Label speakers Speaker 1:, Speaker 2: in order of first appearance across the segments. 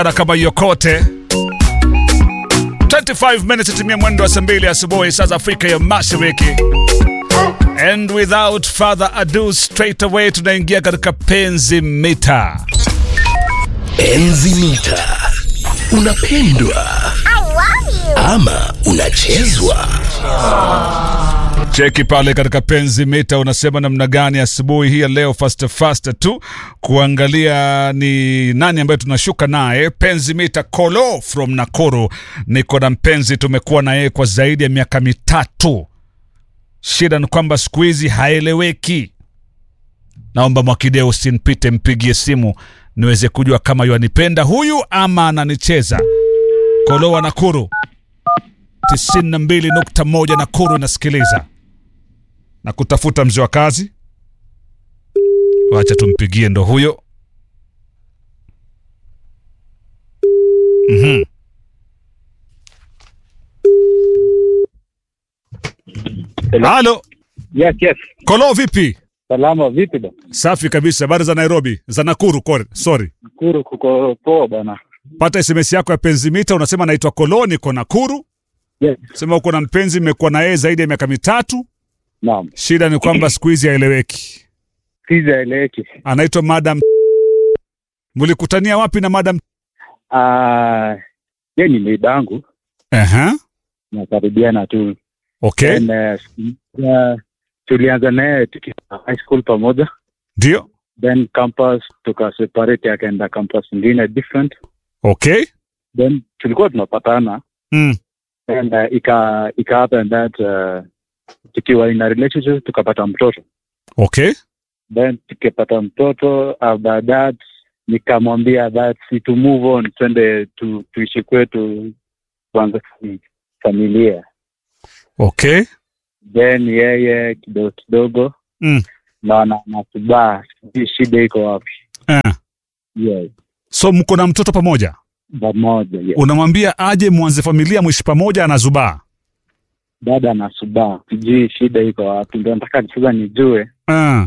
Speaker 1: Ana kama yokote 25 minutes itimia mwendo wa saa mbili asubuhi saa za Afrika ya Mashariki. And without further ado, straight away tunaingia katika penzi mita.
Speaker 2: Enzi mita. Unapendwa ama unachezwa?
Speaker 1: Cheki pale katika penzi mita, unasema namna gani asubuhi hii ya leo, fast fast tu kuangalia ni nani ambaye tunashuka naye. Penzi mita Kolo from Nakuru, niko na mpenzi, tumekuwa na yeye kwa zaidi ya miaka mitatu. Shida ni kwamba siku hizi haeleweki. Naomba Mwakideo usinipite, mpigie simu niweze kujua kama yanipenda huyu ama ananicheza. Kolo wa Nakuru 92.1 Nakuru inasikiliza na kutafuta mzee wa kazi. Wacha tumpigie, ndo huyo. Mhm.
Speaker 3: Hello.
Speaker 1: Halo
Speaker 3: Yes, yes.
Speaker 1: Kolo, vipi?
Speaker 3: Salama vipi bana?
Speaker 1: Safi kabisa. Habari za Nairobi, za Nakuru. kore- Sorry,
Speaker 3: Nakuru kuko poa bana.
Speaker 1: pata SMS yako ya penzi mita, unasema naitwa Kolo, niko Nakuru.
Speaker 3: Yes.
Speaker 1: Sema uko na mpenzi, mmekuwa na yeye zaidi ya miaka mitatu.
Speaker 3: Naam.
Speaker 1: Shida ni kwamba siku hizi haeleweki.
Speaker 3: Siza eleki.
Speaker 1: Anaitwa Madam. Mlikutania wapi na Madam?
Speaker 3: Ah, ye ni midangu
Speaker 1: Aha.
Speaker 3: nakaribiana tu.
Speaker 1: Okay,
Speaker 3: And, uh, uh, tulianza naye tukiwa high school pamoja,
Speaker 1: ndio.
Speaker 3: then campus tukaseparate, akaenda campus ingine different,
Speaker 1: Okay.
Speaker 3: then tulikuwa tunapatana
Speaker 1: Mm.
Speaker 3: and uh, ika ika happen that uh, tukiwa in a relationship tukapata mtoto
Speaker 1: Okay.
Speaker 3: then tukipata mtoto after that nikamwambia that si to move on twende tu, tuishi kwetu kwanza fami- familia
Speaker 1: Okay.
Speaker 3: then yeye kidogo kidogo
Speaker 1: Mm.
Speaker 3: naona nasubaa sijui shida iko wapi
Speaker 1: Eh.
Speaker 3: yes
Speaker 1: So mko na mtoto pamoja,
Speaker 3: pamoja yes.
Speaker 1: unamwambia aje mwanze familia mwishi pamoja, anazubaa.
Speaker 3: dada nasubaa sijui shida iko wapi ndio nataka sasa nijue
Speaker 1: Ah.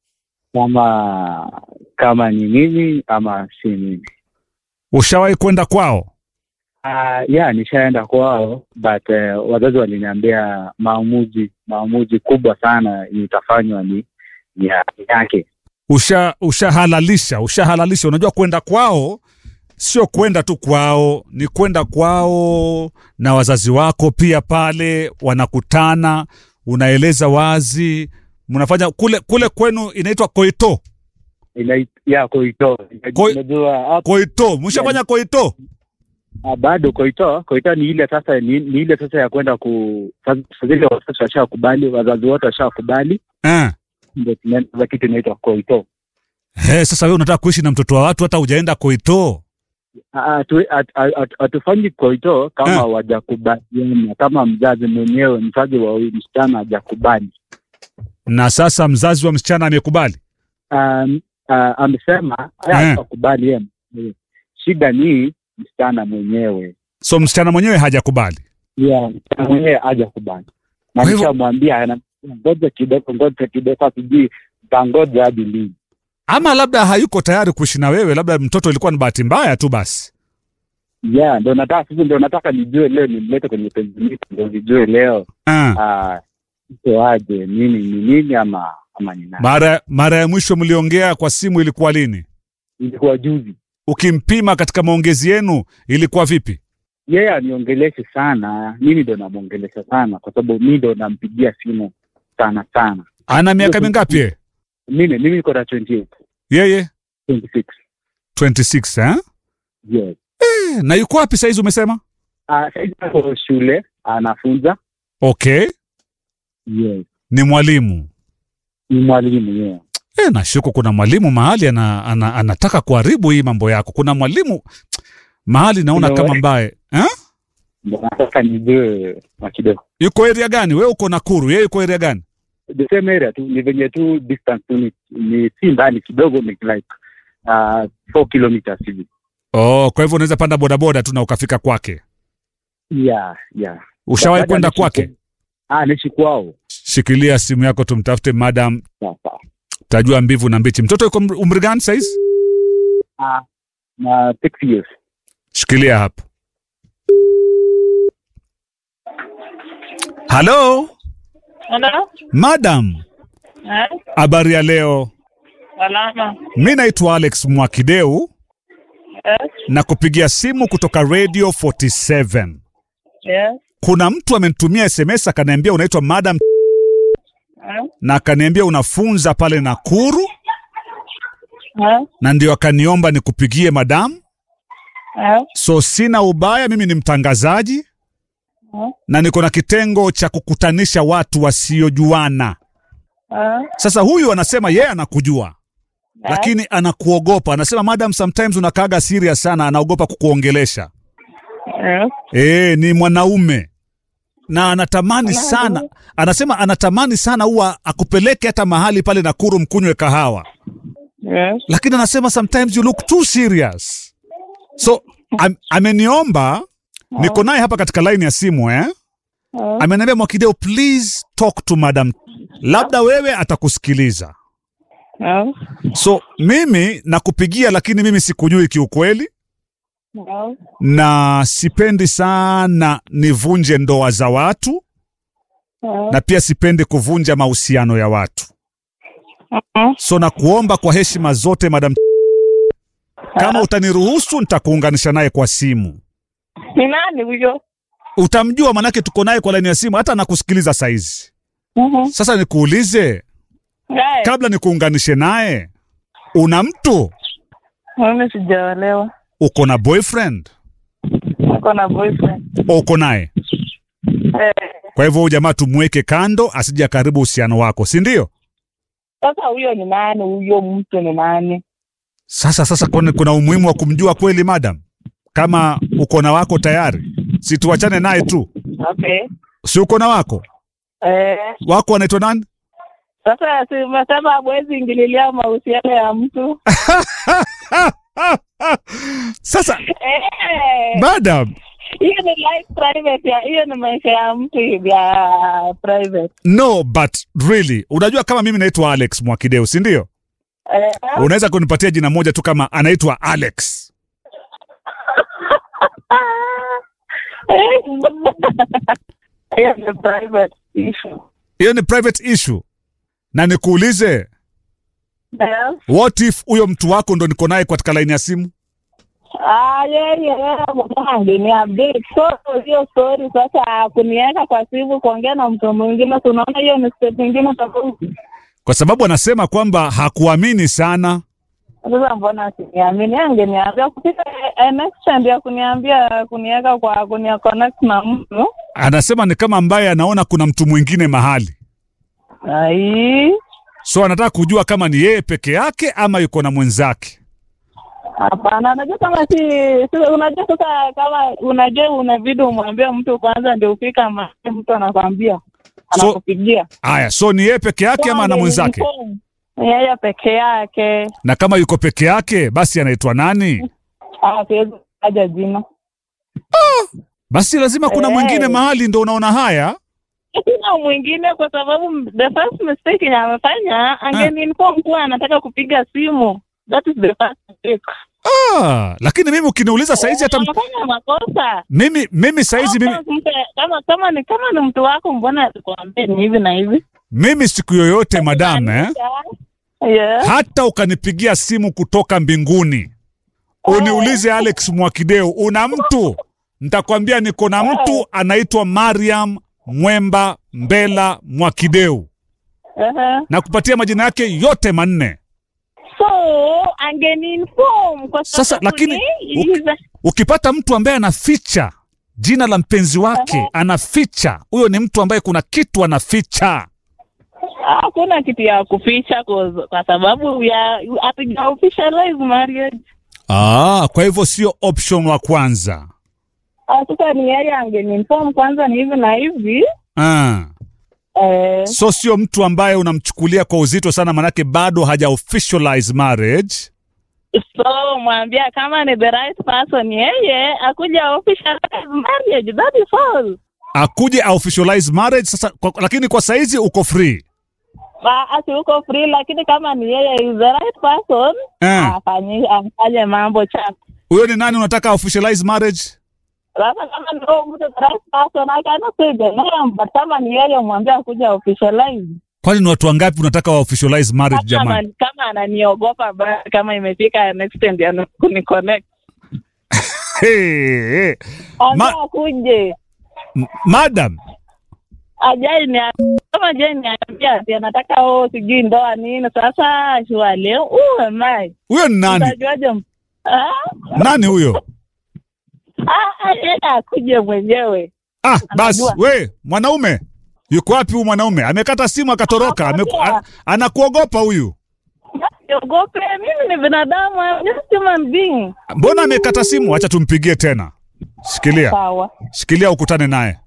Speaker 3: kama kama ni mimi ama si mimi
Speaker 1: Ushawahi kwenda kwao?
Speaker 3: Uh, yeah, nishaenda kwao but uh, wazazi waliniambia maamuzi maamuzi kubwa sana itafanywa ni ni ya- yake.
Speaker 1: Usha ushahalalisha ushahalalisha. Unajua kwenda kwao sio kwenda tu kwao, ni kwenda kwao na wazazi wako pia pale wanakutana, unaeleza wazi, mnafanya kule kule kwenu inaitwa koito.
Speaker 3: Ina, ya koito
Speaker 1: Koi-
Speaker 3: unajua hapo
Speaker 1: Koito, mshafanya koito?
Speaker 3: ah, bado koito koito ni ile sasa ni, ni ile sasa ya kwenda ku sasa sasa zile wazazi washakubali wazazi wote washakubali
Speaker 1: Eh.
Speaker 3: ndio tunaenda sasa kitu inaitwa koito.
Speaker 1: He, sasa wewe unataka kuishi na mtoto wa watu hata hujaenda koito?
Speaker 3: Ah, tu- at- at- at- hatufanyi koito kama
Speaker 1: Eh.
Speaker 3: hawajakubaliana kama mzazi mwenyewe mzazi wa huyu msichana hajakubali
Speaker 1: Na sasa mzazi wa msichana amekubali.
Speaker 3: um, uh, amesema
Speaker 1: Eh.
Speaker 3: haya akubali yeye mwenyewe. shida ni msichana mwenyewe
Speaker 1: So msichana mwenyewe hajakubali.
Speaker 3: yeah, msichana mwenyewe hajakubali na
Speaker 1: Kwa hivyo-
Speaker 3: nishamwambia ana- ngoja kidogo ngoja kidogo sijui tangoja hadi lini
Speaker 1: Ama labda hayuko tayari kuishi na wewe, labda mtoto ilikuwa ni bahati mbaya tu basi.
Speaker 3: yeah ndo nataka sasa ndo nataka nijue leo nimlete kwenye penzi mita ndo nijue leo
Speaker 1: Ah.
Speaker 3: ah, iko aje nini ni nini ama ama ni nani
Speaker 1: Mara mara ya mwisho mliongea kwa simu ilikuwa lini?
Speaker 3: ilikuwa juzi
Speaker 1: Ukimpima katika maongezi yenu ilikuwa vipi?
Speaker 3: yeye aniongeleshe sana mimi ndo namwongelesha sana kwa sababu mi ndo nampigia simu sana sana
Speaker 1: Ana miaka mingapi yeye?
Speaker 3: mimi mimi niko na 28
Speaker 1: Yeye
Speaker 3: 26
Speaker 1: 26 eh?
Speaker 3: yes
Speaker 1: Eh, Na yuko wapi saizi umesema?
Speaker 3: ah sasa ako shule anafunza
Speaker 1: Okay,
Speaker 3: yes
Speaker 1: ni mwalimu.
Speaker 3: ni mwalimu yeye
Speaker 1: E, nashuku kuna mwalimu mahali ana, ana, anataka kuharibu hii mambo yako. Kuna mwalimu mahali naona
Speaker 3: Kuna
Speaker 1: kama
Speaker 3: we-
Speaker 1: mbaye eh?
Speaker 3: ndo nataka nijue makidogo
Speaker 1: Yuko area gani? Wewe uko Nakuru, yeye yuko area gani?
Speaker 3: the same area tu ni venye tu distance tu ni, ni si mbali kidogo ni like uh, 4 kilometers hivi
Speaker 1: Oh, kwa hivyo unaweza panda bodaboda tu na ukafika kwake.
Speaker 3: yeah yeah
Speaker 1: Ushawahi
Speaker 3: Dada
Speaker 1: kwenda
Speaker 3: anaishi
Speaker 1: kwake?
Speaker 3: ah naishi kwao
Speaker 1: Shikilia simu yako tumtafute madam,
Speaker 3: sasa
Speaker 1: tajua mbivu na mbichi. Mtoto yuko umri- umri gani saizi?
Speaker 3: ah na six years
Speaker 1: Shikilia hapo. Halo,
Speaker 4: Hello?
Speaker 1: madam,
Speaker 4: Eh?
Speaker 1: habari ya leo?
Speaker 4: Salama.
Speaker 1: Mi naitwa Alex Mwakideu
Speaker 4: Yes.
Speaker 1: na kupigia simu kutoka Radio 47.
Speaker 4: Yes.
Speaker 1: Kuna mtu amenitumia SMS akaniambia unaitwa madam
Speaker 4: Eh?
Speaker 1: na akaniambia unafunza pale Nakuru
Speaker 4: Eh?
Speaker 1: na ndio akaniomba nikupigie madam.
Speaker 4: Eh?
Speaker 1: So sina ubaya, mimi ni mtangazaji
Speaker 4: Eh?
Speaker 1: na niko na kitengo cha kukutanisha watu wasiojuana.
Speaker 4: Eh?
Speaker 1: Sasa huyu anasema yeye anakujua lakini anakuogopa. Anasema madam, sometimes unakaaga serious sana, anaogopa kukuongelesha.
Speaker 4: Yes.
Speaker 1: E, ni mwanaume na anatamani sana, anasema anatamani sana huwa akupeleke hata mahali pale Nakuru mkunywe kahawa,
Speaker 4: Yes.
Speaker 1: lakini anasema sometimes you look too serious. So am, ameniomba niko naye hapa katika line ya simu eh?
Speaker 4: Eh?
Speaker 1: Ameniambia Mwakideo, please talk to madam, labda wewe atakusikiliza.
Speaker 4: Yes.
Speaker 1: So mimi nakupigia, lakini mimi sikujui kiukweli,
Speaker 4: Yes.
Speaker 1: na sipendi sana nivunje ndoa za watu
Speaker 4: Eh?
Speaker 1: na pia sipendi kuvunja mahusiano ya watu.
Speaker 4: Mhm.
Speaker 1: So nakuomba kwa heshima zote madam, kama utaniruhusu nitakuunganisha naye kwa simu.
Speaker 4: Ni nani huyo?
Speaker 1: Utamjua manake tuko naye kwa laini ya simu, hata nakusikiliza saizi.
Speaker 4: Mhm.
Speaker 1: Sasa nikuulize,
Speaker 4: Guys,
Speaker 1: kabla nikuunganishe naye, una mtu?
Speaker 4: mimi sijaolewa.
Speaker 1: Uko na boyfriend?
Speaker 4: Niko na boyfriend.
Speaker 1: Uko naye?
Speaker 4: Eh.
Speaker 1: Kwa hivyo huyu jamaa tumweke kando, asije karibu uhusiano wako, si ndio?
Speaker 4: Sasa huyo ni nani? Huyo mtu ni nani?
Speaker 1: Sasa sasa, kuna, kuna umuhimu wa kumjua kweli madam? Kama uko na wako tayari, si tuachane naye tu,
Speaker 4: Okay.
Speaker 1: si uko na wako
Speaker 4: Eh.
Speaker 1: wako wanaitwa nani?
Speaker 4: Sasa si umesema hamwezi ingililia mahusiano ya mtu.
Speaker 1: Sasa
Speaker 4: Eh.
Speaker 1: madam,
Speaker 4: Hiyo ni life private ya hiyo ni maisha ya mtu ya private.
Speaker 1: no but really, unajua kama mimi naitwa Alex Mwakideu, si ndio?
Speaker 4: Eh.
Speaker 1: Unaweza kunipatia jina moja tu kama anaitwa Alex?
Speaker 4: Hiyo ni private issue.
Speaker 1: Hiyo ni private issue. Na nikuulize,
Speaker 4: Yes.
Speaker 1: what if huyo mtu wako ndo niko naye katika laini ya simu?
Speaker 4: Ah, yeye angeni update. So hiyo story sasa kuniweka kwa simu kuongea na mtu mwingine, si unaona hiyo ni step nyingine tofauti.
Speaker 1: Kwa sababu anasema kwamba hakuamini sana.
Speaker 4: Sasa mbona asiniamini? Angeniambia kufika eh, next time ya kuniambia kuniweka kwa kunia connect na mtu.
Speaker 1: Anasema ni kama ambaye anaona kuna mtu mwingine mahali,
Speaker 4: Ai,
Speaker 1: so anataka kujua kama ni yeye peke yake ama yuko na mwenzake.
Speaker 4: hapana. Unajua kama si, si unajua sasa, kama unajua unabidi umwambie mtu kwanza, ndio ufika mahali mtu anakwambia
Speaker 1: So-
Speaker 4: anakupigia
Speaker 1: Aya, so ni yeye peke yake ama ana mwenzake?
Speaker 4: Ni yeye peke yake.
Speaker 1: Na kama yuko peke yake, basi anaitwa nani?
Speaker 4: Ah, siwezi kutaja jina.
Speaker 1: Basi lazima kuna
Speaker 4: Eh.
Speaker 1: mwingine mahali, ndo unaona haya.
Speaker 4: Sina mwingine kwa sababu the first mistake yenye amefanya angeniinform kuwa anataka kupiga simu. That is the first mistake.
Speaker 1: Ah, lakini mimi ukiniuliza saizi hata m-
Speaker 4: Anafanya makosa.
Speaker 1: mimi mimi saizi mimi,
Speaker 4: Kama mpe- Kama kama ni kama ni mtu wako, mbona alikwambia ni hivi na hivi?
Speaker 1: mimi siku yoyote madam eh,
Speaker 4: Yeah.
Speaker 1: hata ukanipigia simu kutoka mbinguni uniulize Alex Mwakideu, una mtu? Nitakwambia niko na mtu anaitwa Mariam Mwemba Mbela Mwakideu,
Speaker 4: Uh-huh.
Speaker 1: na kupatia majina yake yote manne.
Speaker 4: So angeniinform kwa
Speaker 1: Sasa,
Speaker 4: sababu
Speaker 1: lakini,
Speaker 4: ni-
Speaker 1: uki-
Speaker 4: he's a-
Speaker 1: Ukipata mtu ambaye anaficha jina la mpenzi wake, anaficha, huyo ni mtu ambaye kuna kitu anaficha.
Speaker 4: hakuna kitu ya kuficha kwa, kwa sababu ya hatuja officialize marriage.
Speaker 1: Ah, kwa hivyo sio option wa kwanza.
Speaker 4: Ah, Sasa ni yeye angeniinform kwanza ni hivi na hivi
Speaker 1: Ah.
Speaker 4: eh,
Speaker 1: So sio mtu ambaye unamchukulia kwa uzito sana, manake bado haja officialize marriage.
Speaker 4: so mwambia kama ni the right person yeye akuja officialize marriage, that is all.
Speaker 1: Akuje officialize marriage sasa, kwa, lakini kwa saizi uko free.
Speaker 4: Ba- Asi uko free, lakini kama ni yeye is the right person
Speaker 1: Eh.
Speaker 4: afanye afanye mambo chafu.
Speaker 1: huyo ni nani unataka officialize marriage
Speaker 4: Sasa kama ni huyo mtu the right person, I cannot say the name, but kama ni yeye mwambie akuja officialize.
Speaker 1: kwani ni watu wangapi unataka wa officialize marriage
Speaker 4: Kama
Speaker 1: jamani
Speaker 4: anani- kama ananiogopa basi, kama imefika next end ya kuniconnect,
Speaker 1: hey, hey.
Speaker 4: ambia
Speaker 1: Ma-
Speaker 4: akuje
Speaker 1: M- madam
Speaker 4: ajai ni kama je niambia ati anataka oh sijui ndoa nini. Sasa shwale uwe mai
Speaker 1: huyo ni nani
Speaker 4: utajuaje? m- Ah,
Speaker 1: nani huyo
Speaker 4: ah, yeye akuje mwenyewe.
Speaker 1: ah basi
Speaker 4: Anajua.
Speaker 1: we mwanaume yuko wapi huyu mwanaume amekata simu akatoroka Ameku,
Speaker 4: Anakwambia.
Speaker 1: a, anakuogopa huyu
Speaker 4: Siogope, mimi ni binadamu, I'm just human being.
Speaker 1: mbona amekata simu acha tumpigie tena shikilia
Speaker 4: Sawa.
Speaker 1: shikilia ukutane naye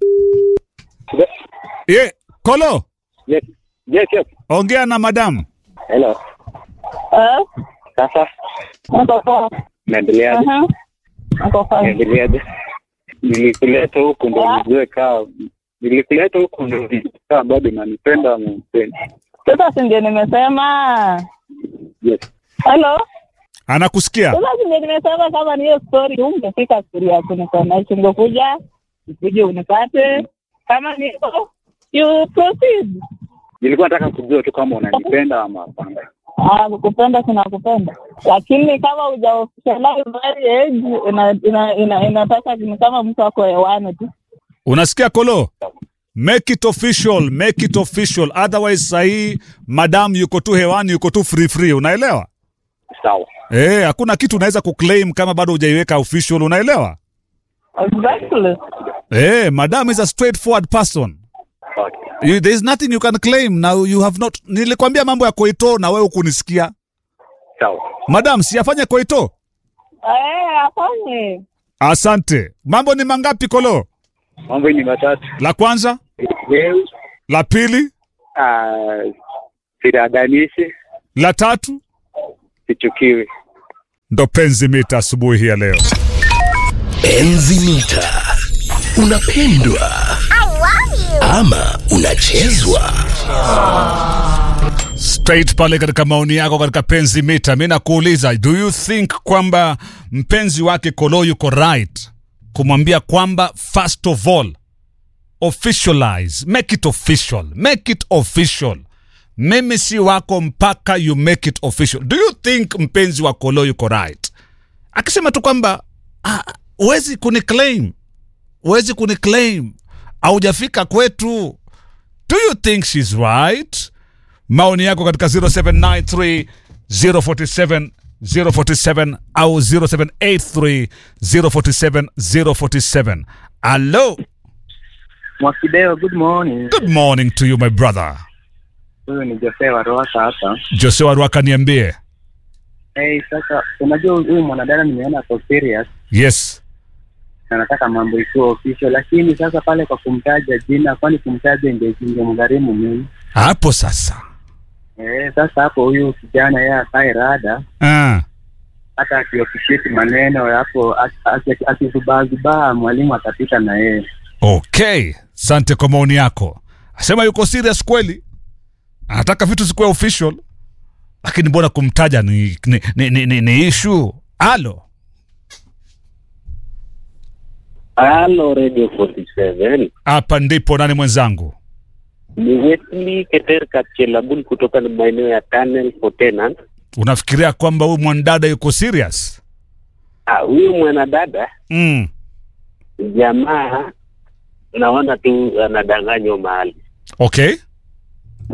Speaker 1: ye kolo
Speaker 3: Yes, yes, yes.
Speaker 1: ongea na madamu
Speaker 3: Hello.
Speaker 4: Eh?
Speaker 3: Sasa
Speaker 4: Niko poa.
Speaker 3: naendeleaje?
Speaker 4: Mhm. Niko fine.
Speaker 3: Naendeleaje? Nilikuleta huku ndo
Speaker 4: Ah.
Speaker 3: nijue kaa nilikuleta huku ndo nijue kaa bado nanipenda ama unipendi.
Speaker 4: Sasa si ndio nimesema.
Speaker 3: Yes.
Speaker 4: Hello?
Speaker 1: anakusikia
Speaker 4: Sasa si ndio nimesema kama ni hiyo story ungefika story ya kuniconnect ungekuja ukuje unipate kama ni hivyo you proceed.
Speaker 3: Nilikuwa nataka kujua tu kama unanipenda ama hapana.
Speaker 4: Ah, kukupenda sinakupenda, lakini kama uja officialize marriage ina, ina, ina, inataka ni kama mtu ako hewani tu.
Speaker 1: unasikia kolo make it official make it official otherwise sahii madam yuko tu hewani yuko tu free free unaelewa
Speaker 3: Sawa.
Speaker 1: Eh, hakuna kitu unaweza kuclaim kama bado hujaiweka official unaelewa
Speaker 4: Exactly.
Speaker 1: Eh, madam is a straightforward person
Speaker 3: Okay.
Speaker 1: you, there is nothing you can claim now you have not nilikwambia mambo ya koito na wewe hukunisikia
Speaker 3: Sawa.
Speaker 1: madam siyafanye koito
Speaker 4: Eh, afanye.
Speaker 1: asante mambo ni mangapi kolo
Speaker 3: Mambo ni matatu.
Speaker 1: la kwanza
Speaker 3: Leo
Speaker 1: la pili
Speaker 3: ah, siraganishi
Speaker 1: la tatu
Speaker 3: sichukiwi.
Speaker 1: ndo penzi mita asubuhi hii ya leo
Speaker 2: Enzi mita. Unapendwa ama unachezwa?
Speaker 1: straight pale katika maoni yako katika penzi mita mi nakuuliza do you think kwamba mpenzi wake kolo yuko right kumwambia kwamba first of all officialize make it official make it official mimi si wako mpaka you make it official do you think mpenzi wa kolo yuko right akisema tu kwamba "Ah, huwezi kuniclaim huwezi kuniclaim haujafika kwetu do you think she's right maoni yako katika 0793 047 047 au 0783 047 047 allo
Speaker 5: Mwakideo, good morning.
Speaker 1: good morning to you my brother
Speaker 5: Huyu ni Jose wa Roasa hapa.
Speaker 1: jose waruaka niambie
Speaker 5: Hey, sasa unajua huyu mwanadada nimeona ako serious
Speaker 1: yes
Speaker 5: na nataka mambo ikuwe official, lakini sasa pale kwa kumtaja jina, kwani kumtaja ndio ingemgharimu mimi.
Speaker 1: hapo sasa
Speaker 5: Eh, sasa hapo huyu kijana yeye akae rada,
Speaker 1: ah.
Speaker 5: hata akiofficiate maneno hapo, akizubaazubaa mwalimu atapita na yeye.
Speaker 1: okay sante kwa maoni yako asema yuko serious kweli anataka vitu zikuwe official lakini mbona kumtaja ni, ni, ni, ni, ni, ni issue alo
Speaker 6: Halo Radio 47.
Speaker 1: hapa ndipo nani mwenzangu
Speaker 6: Ni Wesley Keter Kapchelabul kutoka na maeneo ya Tunnel for Tenant.
Speaker 1: unafikiria kwamba huyu mwanadada yuko serious
Speaker 6: Ah, huyu mwanadada
Speaker 1: mm.
Speaker 6: jamaa naona tu anadanganywa mahali.
Speaker 1: okay